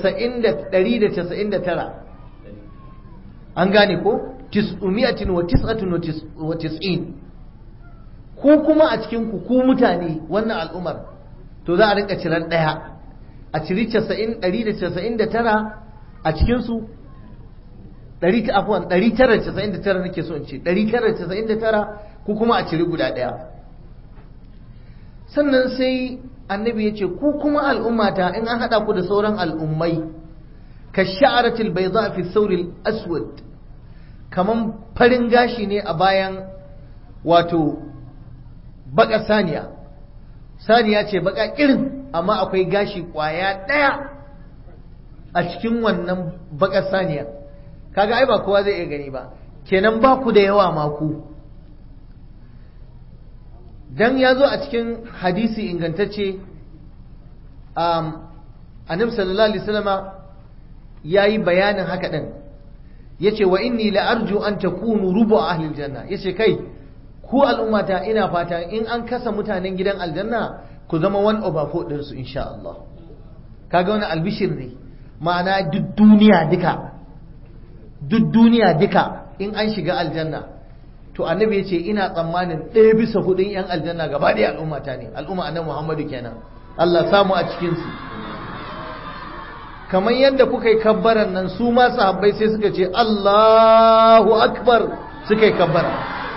199 an gane ko tis'umiyatin wa tis'atun wa tis'in ku kuma a cikin ku ku mutane wannan al'ummar to za a rinka ciran daya a ciri 199 a cikin su 999 nake so in ce 999 ku kuma a ciri guda daya sannan sai annabi ya ce ku kuma al'ummata in an haɗa ku da sauran al'ummai ka sha'aratil bai za a fi saurin aswad kaman farin gashi ne a bayan wato baka saniya saniya ce baka irin amma akwai gashi kwaya ɗaya a cikin wannan baka saniya kaga ai ba kowa zai iya gani ba kenan ba ku da yawa maku dan ya zo a cikin hadisi ingantacce annabi sallallahu alaihi wasallama yayi bayanin haka din yace wa inni la arju an takunu rubu ahli aljanna yace kai ku al'ummata ina fata in an kasa mutanen gidan aljanna ku zama one over four din su insha Allah kaga wani albishir ne ma'ana duk duniya duka duk duniya duka in an shiga aljanna to annabi ya ce ina tsammanin ɗaya bisa hudun yan aljanna gaba ɗaya al'ummata ne al'umma annabi muhammadu kenan Allah samu a cikinsu kamar yadda kuka yi kabbaran nan su ma sahabbai sai suka ce Allahu akbar suka yi kabbara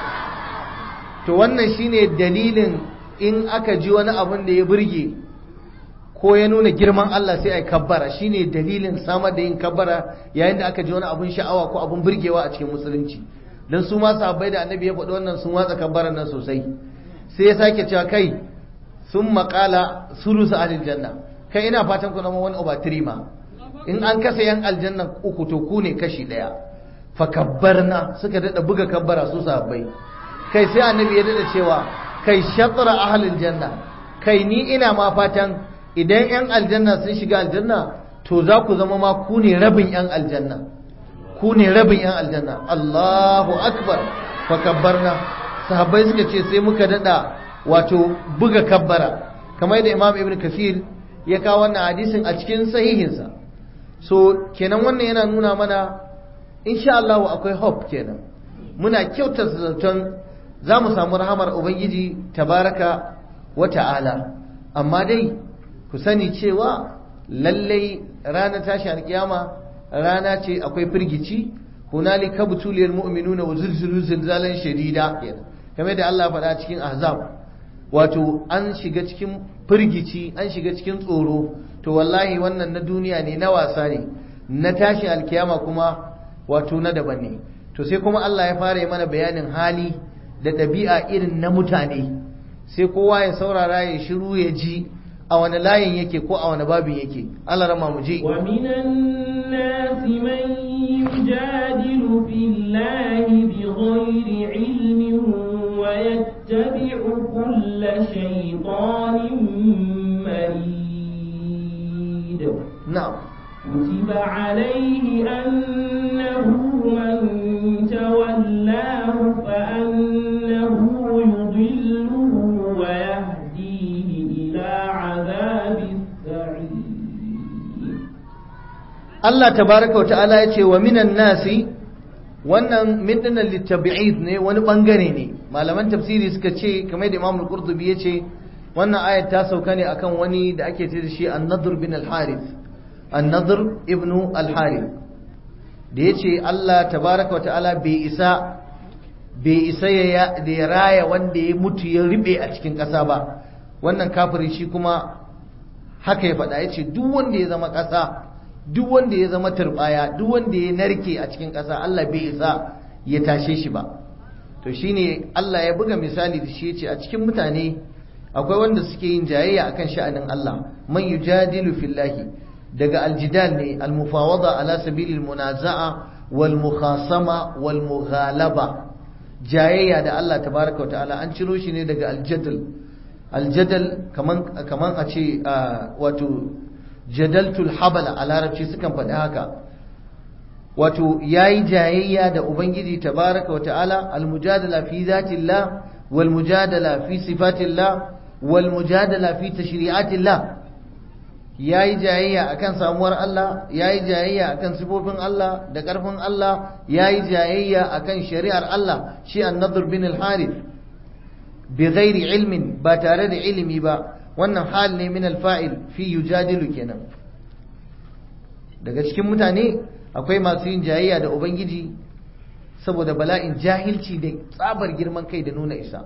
to wannan shine dalilin in aka ji wani abun da ya burge ko ya nuna girman Allah sai a yi kabbara shine dalilin samar da yin kabbara yayin da aka ji wani abun sha'awa ko abun burgewa a cikin musulunci don su ma sahabbai da annabi ya faɗi wannan sun watsa kabbaran nan sosai sai ya sake cewa kai sun maƙala sulusu alil janna kai ina fatan ku zama wani over three ma in an kasa yan aljanna uku to ku ne kashi ɗaya fa kabbarna suka daɗa buga kabbara su sahabbai kai sai annabi ya daɗa cewa kai shatra ahlil janna kai ni ina ma fatan idan yan aljanna sun shiga aljanna to za ku zama ma ku ne rabin yan aljanna ku ne rabin yan aljanna Allahu akbar fa kabbarna sahabbai suka ce sai muka dada wato buga kabbara kamar yadda Imam Ibn Kathir ya kawo wannan hadisin a cikin sahihinsa so kenan wannan yana nuna mana insha Allah akwai hope kenan muna kyautar zaton za mu samu rahamar ubangiji tabaraka wa ta'ala amma dai ku sani cewa lallai ranar tashi alkiyama rana ce akwai firgici hunalika butuliyal mu'minuna wa zilzilu zilzalan shadida kamar da Allah faɗa cikin ahzab wato an shiga cikin firgici an shiga cikin tsoro to wallahi wannan na duniya ne na wasa ne na tashi alkiyama kuma wato na daban ne to sai kuma Allah ya fara yi mana bayanin hali da ɗabi'a irin na mutane sai kowa ya saurara ya shiru ya ji a wani layin yake ko a wani babin yake Allah rama mu je wa minan nasi man yujadilu billahi bighairi ilmin wa yattabi'u kulla shaytanin marid na'am كتب عليه أنه من تولاه فأنه يضله ويهديه إلى عذاب Allah tabaraka wa ta'ala ya ce wa minan nasi wannan min dinnan littabi'id ne wani bangare ne malaman tafsiri suka ce kamar da Imam al-Qurtubi ya ce wannan ayat ta sauka ne akan wani da ake ce da shi An-Nadr bin al-Harith An-Nadr ibn al-Harith da yace Allah tabaraka wa ta'ala bai isa bai isa ya da ya raya wanda ya mutu ya ribe a cikin ƙasa ba wannan kafiri shi kuma haka ya faɗa yace duk wanda ya zama ƙasa duk wanda ya zama turbaya duk wanda ya narke a cikin ƙasa Allah bai isa ya tashe shi ba to shine Allah ya buga misali da shi yace a cikin mutane akwai wanda suke yin jayayya akan sha'anin Allah man yujadilu fillahi daga aljidal ne almufawada ala sabilil munaza'a wal mukhasama wal mughalaba jayayya da Allah tabaraka ta'ala an ciro shi ne daga aljadal aljadal kaman kaman a ce wato jadaltul habala a larabci sukan faɗi haka wato yayi jayayya da ubangiji tabaraka ta'ala almujadala fi zatillah wal mujadala fi sifatillah wal mujadala fi tashri'atillah yayi jayayya akan samuwar Allah yayi jayayya akan sifofin Allah da ƙarfin Allah yayi jayayya akan shari'ar Allah shi an-nadr bin al-harith bi ghairi ilmin ba tare da ilimi ba wannan hal ne min al-fa'il fi yujadilu kenan daga cikin mutane akwai masu yin jayayya da ubangiji saboda bala'in jahilci da tsabar girman kai da nuna isa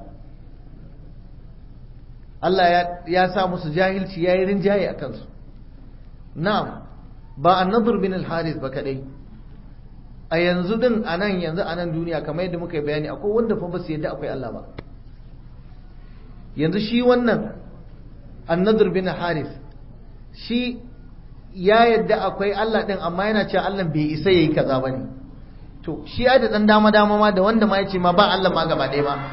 Allah ya sa musu jahilci ya yi rinjaye a kansu na'am ba annadur bin al-harith ba kadai a yanzu din a nan yanzu a nan duniya kamar yadda muka yi bayani akwai wanda fa ba su yadda akwai Allah ba yanzu shi wannan annadur bin harith shi ya yadda akwai Allah din amma yana cewa Allah bai isa yayi kaza bane to shi ya da dan dama dama ma da wanda ma yace ma ba Allah ma gaba ɗaya ma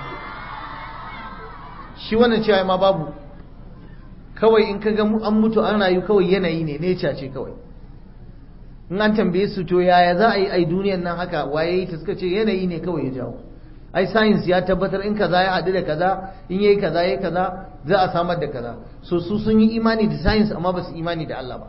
shi wannan cewa ma babu kawai in kaga an mutu an rayu kawai yanayi ne nature ce kawai in an tambaye su to yaya za a yi ai duniyar nan haka waye yi ta suka ce yanayi ne kawai ya jawo ai science ya tabbatar in kaza ya haɗu da kaza in yayi kaza yayi kaza za a samar da kaza so su sun yi imani da science amma ba su imani da Allah ba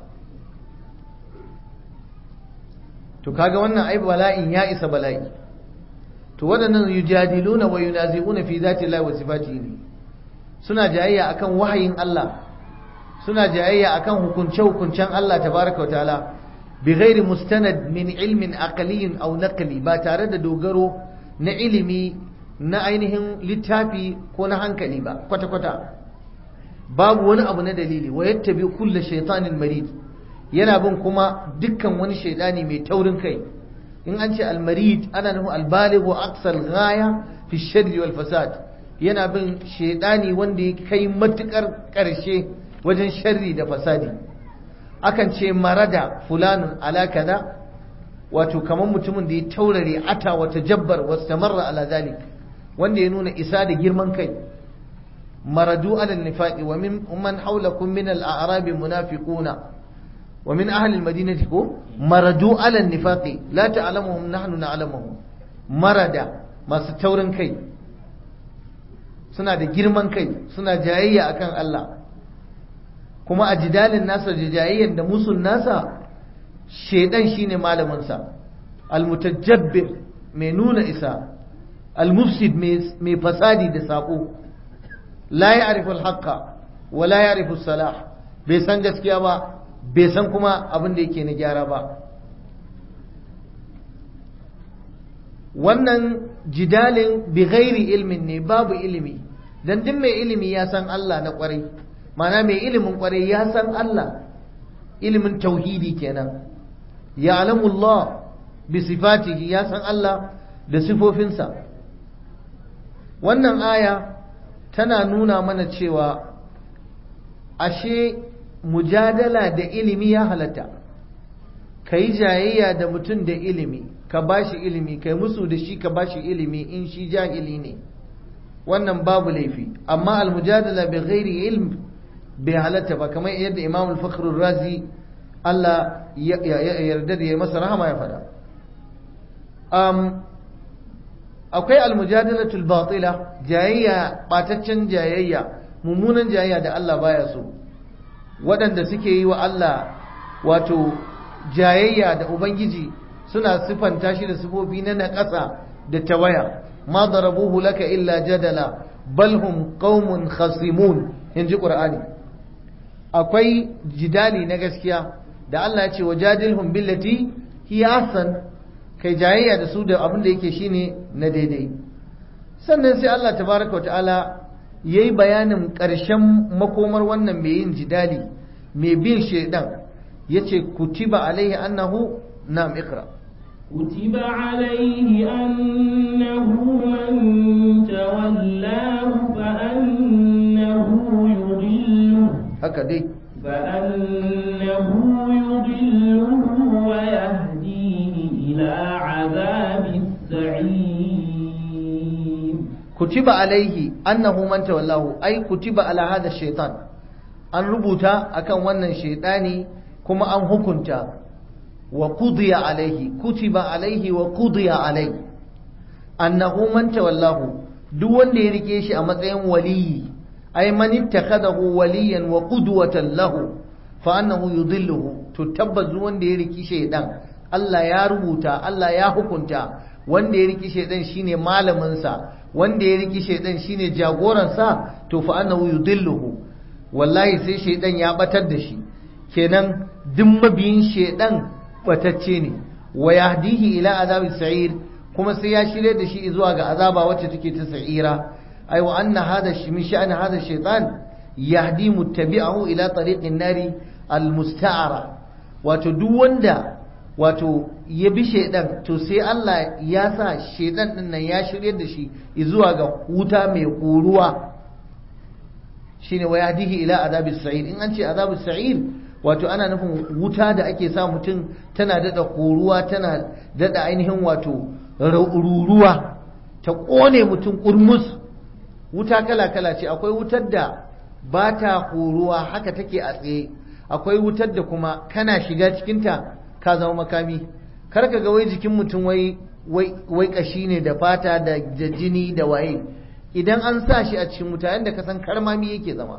to kaga wannan ai bala'in ya isa bala'i to waɗannan yujadiluna wa yunazi'una fi zati Allah wa sifatihi ne suna jayayya akan wahayin Allah suna jayayya akan hukunce-hukuncen Allah tabaraka wa ta'ala bi ghairi mustanad min ilmin aqliyin aw naqli ba tare da dogaro na ilimi na ainihin littafi ko na hankali ba kwata-kwata babu wani abu na dalili wa yattabi kulla shaytanin marid yana bin kuma dukkan wani shaidani mai taurin kai in an ce almarid ana nufin albaligh wa aqsal ghaya fi sharri wal fasad yana bin shaidani wanda ya kai matukar karshe wajen sharri da fasadi akan ce marada fulanun ala kaza wato kamar mutumin da ya taurare ata wata jabbar wastamarra ala zalik wanda ya nuna isa da girman kai maradu ala nifaqi wa min man hawlakum min al-a'rab munafiquna wa min ahli al-madinati ko maradu ala nifaqi la ta'lamuhum nahnu na'lamuhum marada masu taurin kai suna da girman kai suna jayayya akan Allah kuma a jidalin nasa da jayayyan da musun nasa shedan shine malaminsa almutajabbir mai nuna isa almufsid mai fasadi da sako la ya'rifu al-haqqa wa la ya'rifu salah bai san gaskiya ba bai san kuma abin da yake na gyara ba wannan jidalin bi ghairi ilmin ne babu ilimi dan duk mai ilimi ya san Allah na kwarai mana mai ilimin kwarai ya san Allah ilimin tauhidi kenan ya'lamu Allah bi sifatihi ya san Allah da sifofinsa wannan aya tana nuna mana cewa ashe mujadala da ilimi ya halatta kai jayayya da mutum da ilimi ka bashi ilimi kai musu da shi ka bashi ilimi in shi jahili ne wannan babu laifi amma almujadala bi ghairi ilm bai halatta ba kamar yadda imam al-fakhr razi Allah ya yarda da ya masa rahama ya fada akwai almujadalatul batila jayayya bataccen jayayya mummunan jayayya da Allah baya so waɗanda suke yi wa Allah wato jayayya da ubangiji suna sifanta shi da sifofi na naƙasa da tawaya ma darabuhu laka illa jadala bal hum qaumun khasimun inji qur'ani akwai jidali na gaskiya da Allah ya ce wajadilhum billati hiya ahsan kai jayayya da su da abin da yake shine na daidai sannan sai Allah tabaraka wataala yayi bayanin ƙarshen makomar wannan mai yin jidali mai bin shedan yace kutiba alaihi annahu nam ikra كتب عليه أنه من تولاه فأنه يضله haka dai فأنه يضله ويهديه إلى عذاب السعير kutiba alaihi annahu man tawallahu ai kutiba ala hada shaitan an rubuta akan wannan shaitani kuma an hukunta wa qudiya alaihi kutiba alaihi wa qudiya alaihi annahu man tawallahu duk wanda ya rike shi a matsayin waliyi ai man ittakhadahu waliyan wa qudwatan lahu fa annahu yudilluhu to tabbas duk wanda ya riki shaidan Allah ya rubuta Allah ya hukunta wanda ya riki shaidan shine malamin sa wanda ya riki shaidan shine jagoransa to fa annahu yudilluhu wallahi sai shaidan ya batar da shi kenan duk mabiyin shaidan batacce ne wa yahdihi ila azabi sa'ir kuma sai ya shirye da shi zuwa ga azaba wacce take ta sa'ira ai wa anna hada shi min sha'ani hada shaitan yahdi muttabi'ahu ila tariqin nari almusta'ara wato duk wanda wato ya bi shaidan to sai Allah ya sa shaidan din nan ya shirye da shi zuwa ga wuta mai koruwa shine wa yahdihi ila azabis sa'ir in an ce azabis sa'ir wato ana nufin wuta da ake sa mutum tana dada koruwa tana dada ainihin wato ruruwa ta kone mutum kurmus wuta kala kala ce akwai wutar da ba ta koruwa haka take a tsaye akwai wutar da kuma kana shiga cikinta ka zama makami kar ka ga wai jikin mutum wai wai kashi ne da fata da jini da waye idan an sa shi a cikin wuta yadda ka san karmami yake zama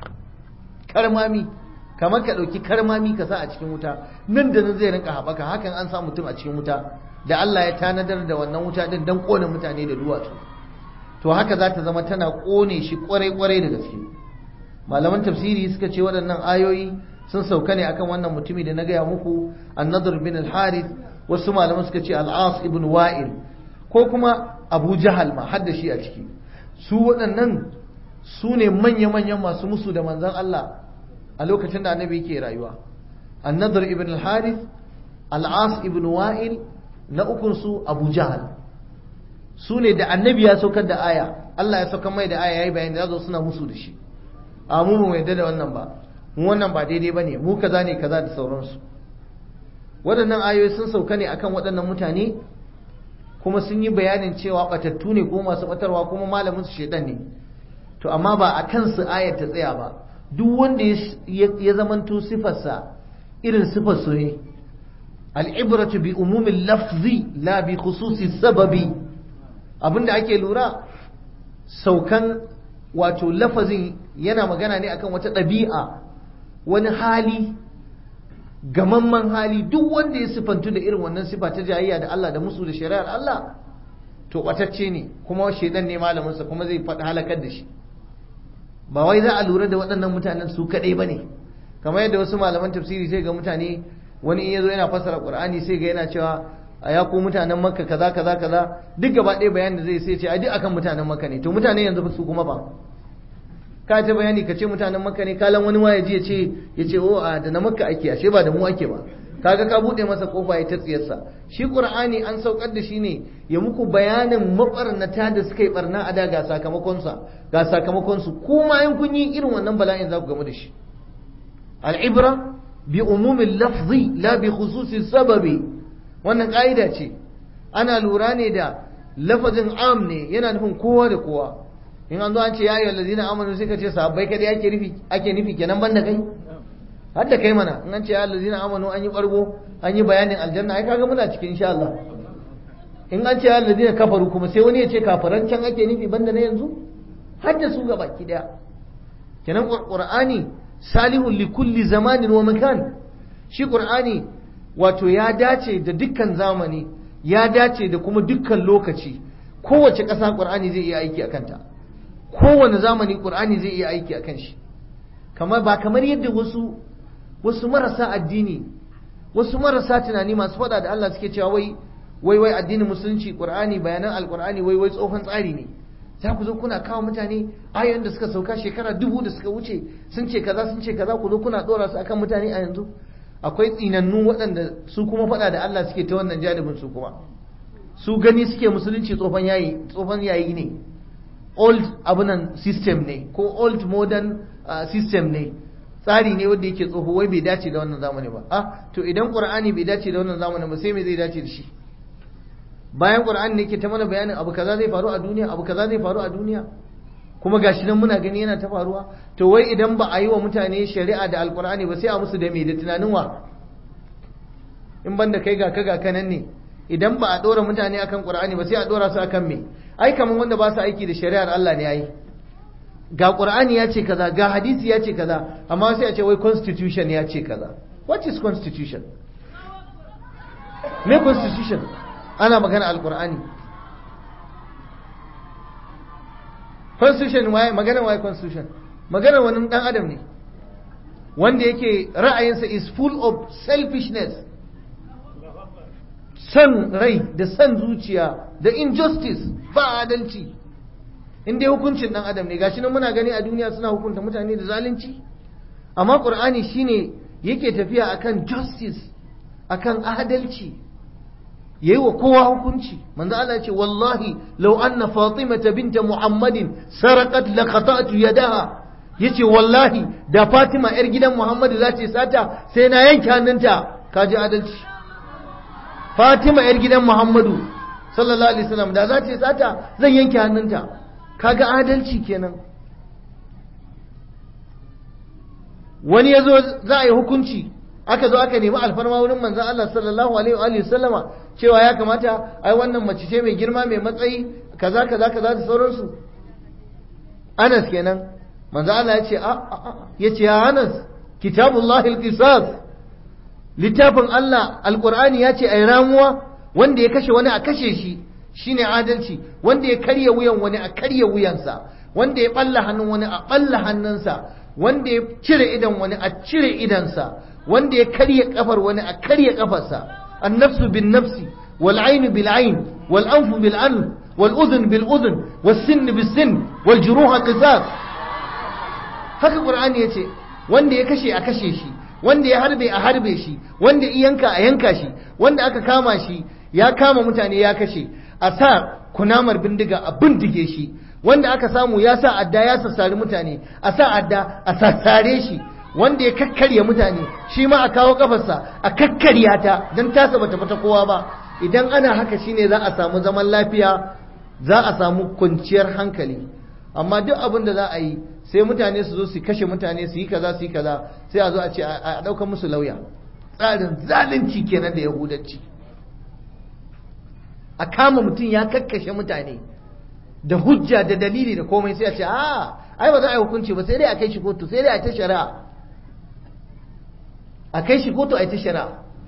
karmami kamar ka ɗauki karmami ka sa a cikin wuta nan da nan zai rinka haɓaka hakan an sa mutum a cikin wuta da Allah ya tanadar da wannan wuta din don ƙone mutane da duwatsu to haka za ta zama tana ƙone shi ƙwarai-ƙwarai da gaske malaman tafsiri suka ce waɗannan ayoyi sun sauka ne akan wannan mutumi da na gaya muku annadur bin al-harith wasu malaman suka ce al-as ibn wa'il ko kuma abu jahal ma har da shi a ciki su waɗannan su ne manya-manyan masu musu da manzan Allah a lokacin da annabi yake rayuwa annadur ibn al-harith al-as ibn wa'il na ukun su abu jahal su ne da annabi ya saukar da aya Allah ya saukar mai da aya yayi bayani da zo suna musu da shi a mu mu yadda da wannan ba mu wannan ba daidai bane mu kaza ne kaza da sauransu waɗannan ayoyi sun sauka ne akan waɗannan mutane kuma sun yi bayanin cewa batattu ne ko masu batarwa kuma malamin su shedan ne to amma ba a kansu ayar ta tsaya ba duk wanda ya zamanto sifarsa irin sifar su ne al'ibratu bi umumin lafzi la bi khususi sababi abinda ake lura saukan wato lafazin yana magana ne akan wata ɗabi'a wani hali gamamman hali duk wanda ya sifantu da irin wannan sifa ta jayayya da Allah da musu da shari'ar Allah to ɓatacce ne kuma shaidan ne malaminsa kuma zai faɗi halakar da shi ba wai za a lura da waɗannan mutanen su kaɗai ba ne kamar yadda wasu malaman tafsiri sai ga mutane wani in ya zo yana fassara ƙur'ani sai ga yana cewa a ya ko mutanen makka kaza kaza kaza duk gaba ɗaya bayanin da zai sai ce a duk akan mutanen makka ne to mutane yanzu su kuma ba ka ta bayani ka ce mutanen makka ne kalan wani ma ya ji ya ce ya ce o a da na makka ake ashe ba da mu ake ba kaga ka buɗe masa kofa ya ta tsiyarsa shi qur'ani an saukar da shi ne ya muku bayanin mabarnata da suka yi barna a da ga sakamakonsa ga sakamakonsu kuma in kun yi irin wannan bala'in za ku gamu da shi al'ibra bi umumin lafzi la bi khususi sababi wannan ka'ida ce ana lura ne da lafazin am ne yana nufin kowa da kowa in an zo an ce ya ayyuhal ladina amanu sai ka ce sahabbai kadai ake nufi ake nufi kenan banda kai har da kai mana in an ce ya ladina amanu an yi bargo an yi bayanin aljanna ai kaga muna cikin insha Allah in an ce ya ladina kafaru kuma sai wani ya ce kafaran can ake nufi banda na yanzu har da su gaba ki daya kenan qur'ani salihun li kulli zamanin wa makan shi qur'ani wato ya dace da dukkan zamani ya dace da kuma dukkan lokaci kowace ƙasa ƙur'ani zai iya aiki a kanta kowane zamani ƙur'ani zai iya aiki a kan shi kamar ba kamar yadda wasu wasu marasa addini wasu marasa tunani masu faɗa da Allah suke cewa wai wai wai addinin musulunci ƙur'ani bayanan alƙur'ani wai wai tsohon tsari ne za ku zo kuna kawo mutane ayoyin da suka sauka shekara dubu da suka wuce sun ce kaza sun ce kaza ku zo kuna ɗora su akan mutane a yanzu akwai tsinannu waɗanda su kuma faɗa da Allah suke ta wannan janibin su kuma su gani suke musulunci tsofan yayi tsofan yayi ne old abunan system ne ko old modern uh, system ne tsari ne wanda yake tsoho wai bai dace da wannan zamani ba ah to idan qur'ani bai dace da wannan zamani ba sai me zai dace da shi bayan qur'ani ne yake ta mana bayanin abu kaza zai faru a duniya abu kaza zai faru a duniya kuma gashi nan muna gani yana ta faruwa to wai idan ba a yi wa mutane shari'a da alqur'ani ba sai a musu da me da tunanin wa in banda kai ga ka ga kanan ne idan ba a dora mutane akan qur'ani ba sai a dora su akan me ai kaman wanda ba su aiki da shari'ar Allah ne ai ga qur'ani ya ce kaza ga hadisi ya ce kaza amma sai a ce wai constitution ya ce kaza what is constitution me constitution ana magana alqur'ani constitution waye magana waye constitution magana wani dan adam ne wanda yake ra'ayinsa is full of selfishness san rai da san zuciya da injustice ba adalci in dai hukuncin dan adam ne gashi nan muna gani a duniya suna hukunta mutane da zalunci amma qur'ani shine yake tafiya akan justice akan adalci yayi wa kowa hukunci manzo Allah ya ce wallahi law anna fatimata binta muhammadin saraqat la qata'tu yadaha yace wallahi da fatima yar gidan muhammadu za ta sata sai na yanke hannunta kaji adalci fatima yar gidan muhammadu sallallahu alaihi wasallam da za ta sata zan yanke hannunta kaga adalci kenan wani yazo za a yi hukunci aka zo aka nemi alfarma wurin manzon Allah sallallahu alaihi wa sallama cewa ya kamata ai wannan mace ce mai girma mai matsayi kaza kaza kaza da sauransu Anas kenan manzo Allah ya ce a ya ce ya Anas kitabullahi alqisas littafin Allah alqur'ani ya ce ai ramuwa wanda ya kashe wani a kashe shi shine adalci wanda ya karya wuyan wani a karya wuyansa wanda ya balla hannun wani a balla hannunsa wanda ya cire idan wani a cire idansa wanda ya karya kafar wani a karya kafarsa annafsu bin nafsi wal ainu bil ain wal anfu bil anf wal udhun bil udhun was sinn bis sinn wal juruha qisas haka qur'ani yace wanda ya kashe a kashe shi wanda ya harbe a harbe shi wanda ya yanka a yanka shi wanda aka kama shi ya kama mutane ya kashe a sa kunamar bindiga a bindige shi wanda aka samu ya sa adda ya sassari mutane a sa adda a sassare shi wanda ya kakkarya mutane shi ma a kawo kafarsa a kakkarya ta don tasa bata fata kowa ba idan ana haka shine za a samu zaman lafiya za a samu kwanciyar hankali amma duk abin da za a yi sai mutane su zo su kashe mutane su yi kaza su yi kaza sai a zo a ce a ɗaukar musu lauya tsarin zalunci kenan da yahudanci a kama mutum ya kakkashe mutane da hujja da dalili da komai sai a ce a ai ba za a yi hukunci ba sai dai a kai shi kotu sai dai a ta shari'a a kai shi kotu a ta shari'a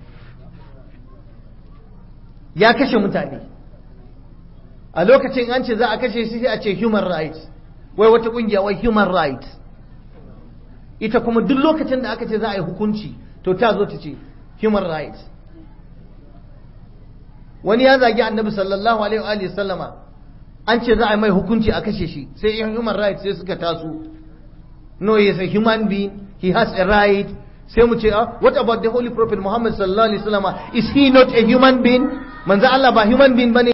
ya kashe mutane a lokacin an ce za a kashe shi sai a ce human rights wai wata kungiya wai human rights ita kuma duk lokacin da aka ce za a yi hukunci to ta zo ta ce human rights wani ya zagi annabi sallallahu alaihi wa sallama an ce za a yi mai hukunci a kashe shi sai yan human rights sai suka taso no he is a human being he has a right sai mu ce ah what about the holy prophet muhammad sallallahu alaihi wa sallama is he not a human being manzo Allah ba human being bane